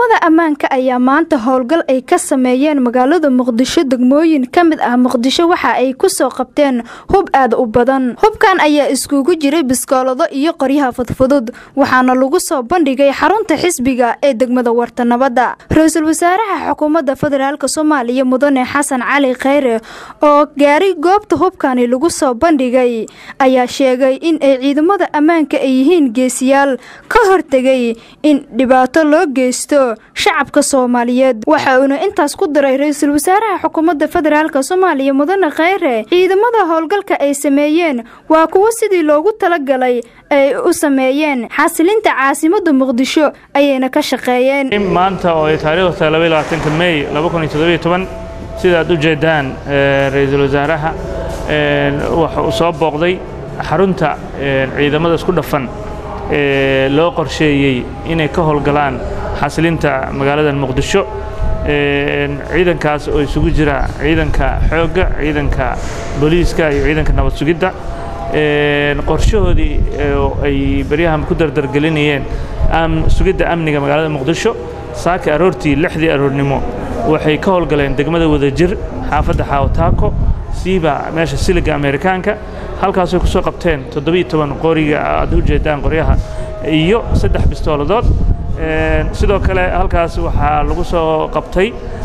ciidamada ammaanka ayaa maanta howlgal ay ka sameeyeen magaalada muqdisho degmooyin ka mid ah muqdisho waxa ay ku soo qabteen hub aad u badan hubkan ayaa iskugu jiray biskoolado iyo qoryaha fudfudud waxaana lagu soo bandhigay xarunta xisbiga ee degmada warta nabadda ra-iisul wasaaraha xukuumadda federaalk soomaaliya mudane xasan cali kheyre oo gaari goobta hubkani lagu soo bandhigay ayaa sheegay in ay ciidamada ammaanka ay yihiin geesiyaal ka hortegay in dhibaato loo geysto shacabka soomaaliyeed waxa uuna intaas ku daray ra-iisul wasaaraha xukuumadda federaalk soomaaliya mudane kheyre ciidamada howlgalka ay sameeyeen waa kuwo sidii loogu talagalay ay u sameeyeen xasilinta caasimada muqdisho ayayna ka shaqeeyeen maanta oo ay taariikhdu tahay laba iyo labaatanka mey laba kun iyo toddobiyo toban sidaad u jeedaan ra-iisul wasaaraha waxa uu soo booqday xarunta ciidamada isku dhafan ee loo qorsheeyey inay ka howlgalaan xasilinta magaalada muqdisho ciidankaas oo isugu jira ciidanka xoogga ciidanka booliiska iyo ciidanka nabad sugidda qorshahoodii ay baryahan ku dardargelinayeen sugidda amniga magaalada muqdisho saaka aroortii lixdii aroornimo waxay ka howlgaleen degmada wadajir xaafadda xaawataako siiba meesha siliga amerikaanka halkaasay ku soo qabteen toddobiiyo toban qoriga aad u jeedaan qoryaha iyo saddex bistooladood sidoo kale halkaas waxaa lagu soo qabtay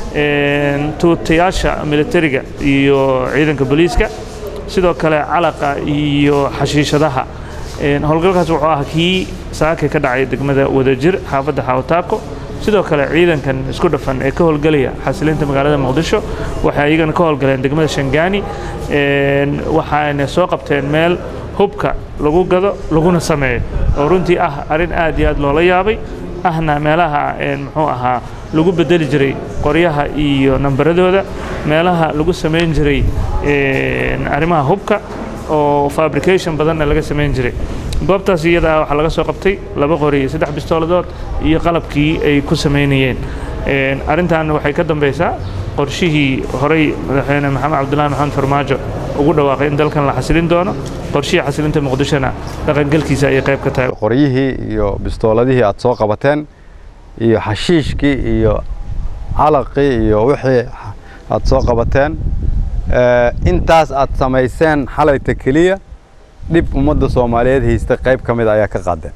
tuutayaasha militariga iyo ciidanka booliiska sidoo kale calaqa iyo xashiishadaha howlgalkaas wuxuu ah kii saaka ka dhacay degmada wadajir xaafadda xaawataako sidoo kale ciidankan isku dhafan ee ka howlgelaya xasilinta magaalada muqdisho waxay iyagana ka howlgaleen degmada shangaani waxaana soo qabteen meel hubka lagu gado laguna sameeyo oo runtii ah arrin aad iyo aad loola yaabay ahna meelaha muxuu ahaa lagu bedeli jiray qoryaha iyo nambaradooda meelaha lagu samayn jiray arrimaha hubka oo fabrication badanna laga samayn jiray goobtaas iyadaa waxaa laga soo qabtay laba qori iyo saddex bistooladood iyo qalabkii ay ku samaynayeen arrintan waxay ka dambaysaa qorshihii horey madaxweyne maxamed cabdullahi maxamed farmaajo ugu dhawaaqay in dalkan la xasilin doono qorshihii xasilinta muqdishona dhaqangelkiisa ayay qayb ka tahay qoryihii iyo bistooladihii aad soo qabateen iyo xashiishkii iyo calaqii iyo wixii aad soo qabateen intaas aad samayseen xalayta keliya dhib ummadda soomaaliyeed haysta qayb ka mid ayaa ka qaadeen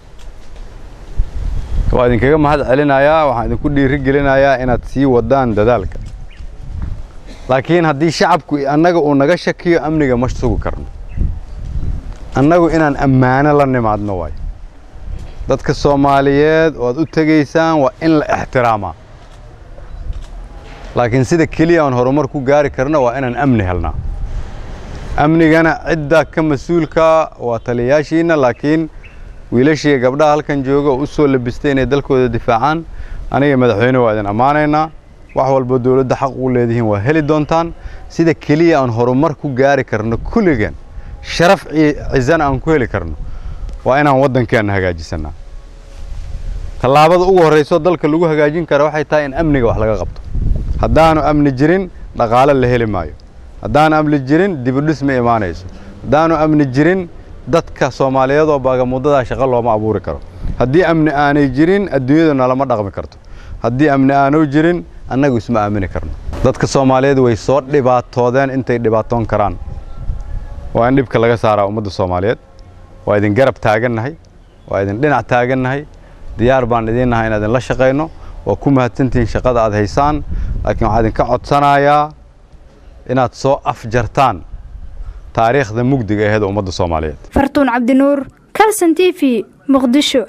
waa idinkaga mahad celinayaa waxaan idinku dhiiri gelinayaa inaad sii wadaan dadaalka laakiin haddii shacabku annaga uu naga shakiyo amniga ma sugi karno annagu inaan ammaano la nimaadno waayo dadka soomaaliyeed oo aad u tegaysaan waa in la ixtiraamaa laakiin sida keliya aan horumar ku gaari karno waa inaan amni helnaa amnigana cidda ka mas-uulka waa taliyayaashiina laakiin wiilashiiga gabdhaha halkan jooga oo u soo labistay inay dalkooda difaacaan aniga madaxweyne waa idin ammaanaynaa wax walba dowladda xaq ugu leedihiin waa heli doontaan sida keliya aan horumar ku gaari karno kulligeen sharaf cizana aan ku heli karno waa inaan waddankeenna hagaajisannaa tallaabada ugu horrayso dalka lagu hagaajin kara waxay tahay in amniga wax laga qabto haddaanu amni jirin dhaqaale la heli maayo haddaanu amni jirin dibudhis ma imaanayso haddaanu amni jirin dadka soomaaliyeed oo baagamudadaa shaqo looma abuuri karo haddii amni aanay jirin adduunyadu nalama dhaqmi karto haddii amni aanu jirin annagu isma aamini karno dadka soomaaliyeed way soo dhibaatoodeen intay dhibaatoon karaan waa in dhibka laga saaraa ummadda soomaaliyeed waa idin garab taagannahay waa idin dhinac taagannahay diyaar baan idiin nahay inaan idinla shaqayno waa ku mahadsantihiin shaqada aad haysaan laakiin waxaa idinka codsanayaa inaad soo afjartaan taariikhda mugdiga aheed ummadda soomaaliyeed fartuun cabdinuur kalson t v muqdisho